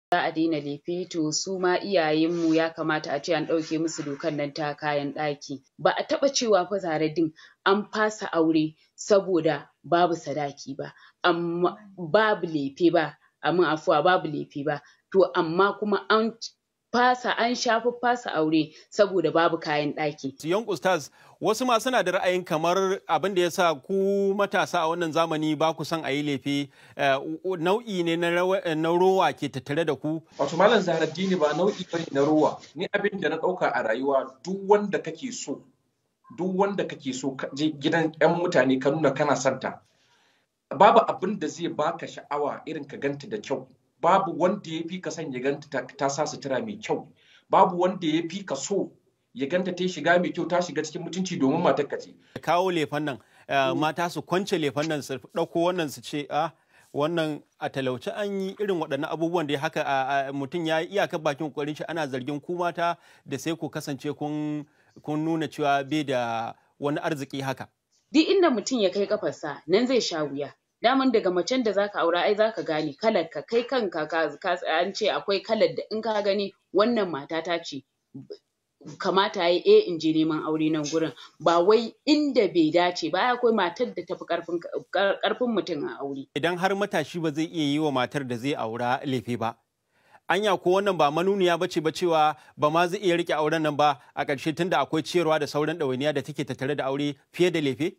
za a daina lefe to su ma iyayenmu ya kamata a ce an ɗauke musu dokan nan ta kayan ɗaki ba a taɓa cewa fa Zahraddeen an fasa aure saboda babu sadaki ba amma babu lefe ba a min afuwa babu lefe ba to amma kuma an fasa an sha fasa aure saboda babu kayan ɗaki. Young Ustaz wasu ma suna da ra'ayin kamar abin da ya sa ku matasa a wannan zamani ba ku son a yi lefe nau'i ne na rowa ke tattare da ku. Wato Malam Zahraddini ba nau'i bane na rowa ni abin da na ɗauka a rayuwa duk wanda kake so duk wanda kake so ka je gidan 'yan mutane ka nuna kana santa babu abin da zai baka sha'awa irin ka ganta da kyau babu wanda ya fi ka son ya ganta ta sa sutura mai kyau babu wanda ya fi ka so ya ganta ta shiga mai kyau ta shiga cikin mutunci domin matar ka ce. kawo lefan nan mata su kwance lefan nan su ɗauko wannan su ce a wannan a talauci an yi irin waɗannan abubuwan da haka mutum ya yi iyakar bakin kokarin shi ana zargin ku mata da sai ku kasance kun kun nuna cewa bai da wani arziki haka. Duk inda mutum ya kai kafarsa nan zai sha wuya. daman daga macen da zaka aura ai zaka gane kalar ka kai kanka ka an ce akwai kalar da in ka gani wannan matata ce kamata yayi eh in je neman aure nan gurin ba wai inda bai dace ba akwai matar da tafi karfin karfin mutum a aure idan har matashi ba zai iya yi wa matar da zai aura lefe ba anya ko wannan ba manuniya ba ce ba cewa ba ma zai iya rike auren nan ba a ƙarshe tunda akwai ciyarwa da sauran ɗawainiya da take tattare da aure fiye da lefe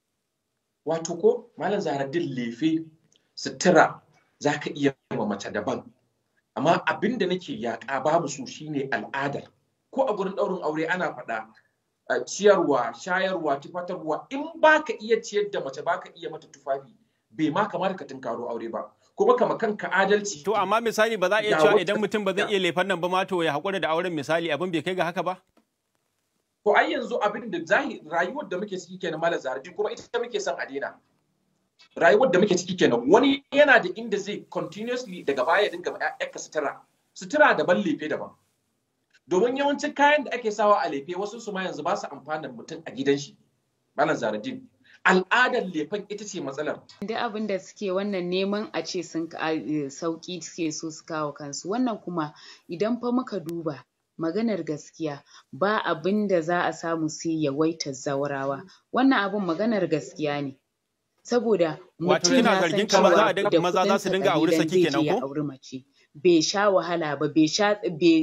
wato ko malam zaharaddin lefe sutura za ka iya ma mace daban amma abin da nake yaƙa babu su shine al'adar ko a gurin ɗaurin aure ana faɗa ciyarwa shayarwa tufatarwa in baka iya ciyar da mace baka iya mata tufafi bai ma kamata ka tunkaro aure ba kuma kama kanka adalci to amma misali ba za a iya cewa idan mutum ba zai iya lefan nan ba ma to ya haƙura da auren misali abin bai kai ga haka ba To ai yanzu abin da zahiri rayuwar da muke ciki kenan malam Zahraji kuma ita muke son a daina. Rayuwar da muke ciki kenan wani yana da inda zai continuously daga baya dinga ƴaƴanka sutura. Sutura daban lefe daban. Domin yawancin kayan da ake sawa a lefe wasu su ma yanzu ba su amfanin mutum a gidan shi. Malam Zahraji al'adar lefen ita ce matsalar. Duk abin da suke wannan neman a ce sun sauki suke so su kawo kansu wannan kuma idan fa muka duba maganar gaskiya ba abin da za a samu sai yawaitar zaurawa wannan abin maganar gaskiya ne saboda mutum ya san cewa da maza za su dinga aure saki kenan ko aure mace bai sha wahala ba bai sha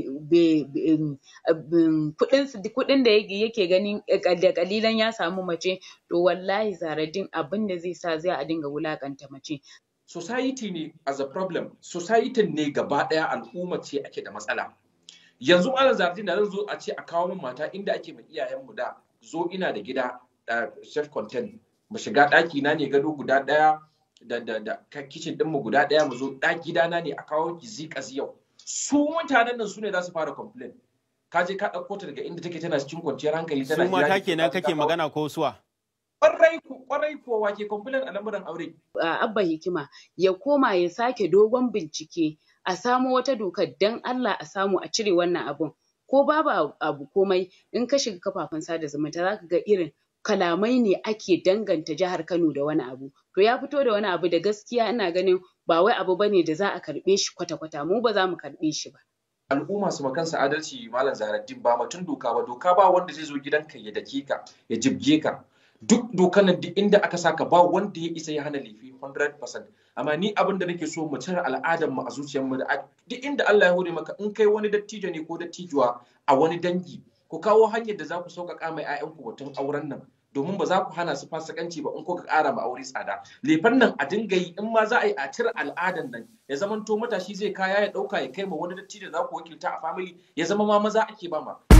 kuɗin da yake ganin da kalilan ya samu mace to wallahi Zahraddeen abin da zai sa zai a dinga wulakanta mace society ne as a problem society ne gaba ɗaya al'umma ce ake da matsala yanzu malam zardin da zan zo a ce a kawo min mata inda ake mai iyayenmu da zo ina da gida self content mu shiga ɗaki na ne gado guda ɗaya da da da kitchen ɗinmu guda ɗaya mu zo ɗaki gidana ne a kawo ki zika yau su mutanen nan su ne za su fara complain ka je ka ɗauko ta daga inda take tana cikin kwanciyar hankali tana su mata kenan kake magana ko suwa kwarai ku kwarai kuwa wake complain a lamuran aure abba hikima ya koma ya sake dogon bincike a samo wata dokar dan Allah a samu a cire wannan abun ko babu abu komai in ka shiga kafafen sada zumunta zaka ga irin kalamai ne ake danganta jihar Kano da wani abu to ya fito da wani abu da gaskiya ina ganin ba wai abu bane da za a karɓe shi kwata-kwata mu ba za mu karɓe shi ba al'umma su kansa adalci malam zaharaddin ba batun doka ba doka ba wanda zai zo gidanka ya dake ka ya jibge ka duk dokan nan duk inda aka saka ba wanda ya isa ya hana laifi 100% amma ni abin da nake so mu cire al'adar mu a zuciyar mu da duk inda Allah ya hore maka in kai wani dattijo ne ko dattijuwa a wani dangi ku kawo hanyar da za ku sauƙaƙa mai 'ya'yanku batun auren nan domin ba za ku hana su fasikanci ba in ko ka ƙara ma aure tsada lefan nan a dinga yi in ma za a yi a cire al'adan nan ya zama to matashi zai kaya ya ɗauka ya kai ma wani dattijo da za ku wakilta a family ya zama ma maza ake ba ma